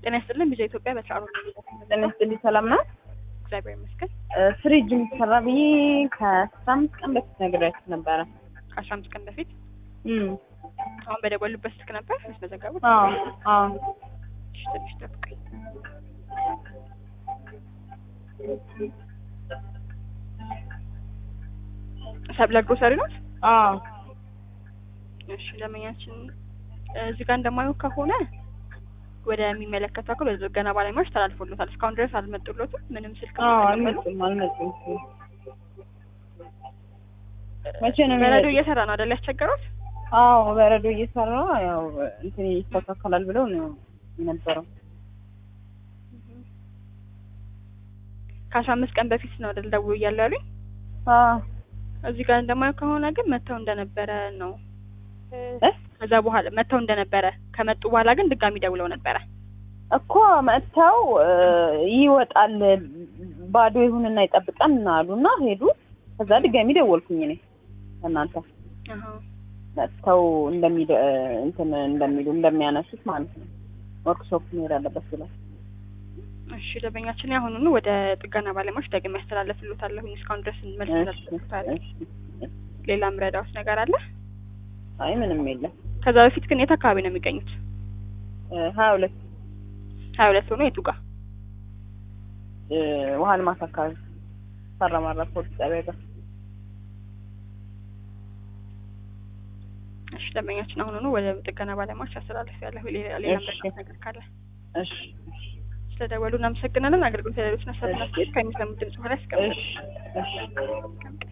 ጤና ይስጥልን ቢዛ ኢትዮጵያ በስራ ጤና ይስጥልኝ ሰላም ነው? እግዚአብሔር ይመስገን። ፍሪጅ የሚሰራ ብዬ ከአስራ አምስት ቀን በፊት ነግሬያችሁ ነበረ። ከአስራ አምስት ቀን በፊት እም አሁን በደወሉበት ስልክ ነበር ያስመዘገቡት? አዎ አዎ እሺ፣ ትንሽ ጠብቀኝ። ሰብለ ግሮሰሪ ናት? አዎ እሺ ደንበኛችን እዚህ ጋር እንደማየው ከሆነ ወደሚመለከተው አካል ወደ ጥገና ባለሙያዎች ተላልፎሎታል። እስካሁን ድረስ አልመጡሎትም። ምንም ስልክ አዎ አልተቀበሉም። አልመጡም አልመጡም። መቼ ነው በረዶ የሚመጡት? እየሰራ ነው አይደል ያስቸገሩት? አዎ በረዶ እየሰራ ያው እንትን ይስተካከላል ብለው ነው የነበረው። ከአስራ አምስት ቀን በፊት ነው አይደል ደውሎ እያሉ ያሉኝ። አዎ እዚህ ጋር እንደማየው ከሆነ ግን መተው እንደነበረ ነው እ? ከዛ በኋላ መተው እንደነበረ ከመጡ በኋላ ግን ድጋሚ ደውለው ነበረ። እኮ መጥተው እ፣ ይወጣል ባዶ ይሁንና ይጠብቀን አሉና ሄዱ። ከዛ ድጋሚ ደወልኩኝ እኔ እናንተ አሃ መጥተው እንደሚደ እንትን እንደሚሉ እንደሚያነሱት ማለት ነው። ወርክሾፕ መሄድ አለበት ብለው እሺ ደንበኛችን ያሁኑኑ ወደ ጥገና ባለሙያዎች ደግሜ ያስተላልፍልዎታለሁ። እስካሁን ድረስ መልስ እሺ፣ ስላልተሰጡታል። እሺ። ሌላ ምረዳውስ ነገር አለ? አይ ምንም የለም። ከዛ በፊት ግን የት አካባቢ ነው የሚገኙት? እ፣ ሀያ ሁለት ሀያ ሁለት ሆኖ የቱ ጋር? እ፣ ውሃ ልማት አካባቢ ሰራማራ ፖሊስ ጣቢያ ጋር እሺ ደንበኛችን አሁኑኑ ወደ ጥገና ባለሙያዎች ያስተላልፍ ያለሁ። ሌላ ሌላ እሺ። ምረዳውስ ነገር ካለ እሺ እሺ ስለደወሉ እናመሰግናለን። አገልግሎት ለሌሎች ነሳት ናስት ከሚሰሙት ድምጽ በኋላ ያስቀምጡ። እሺ እሺ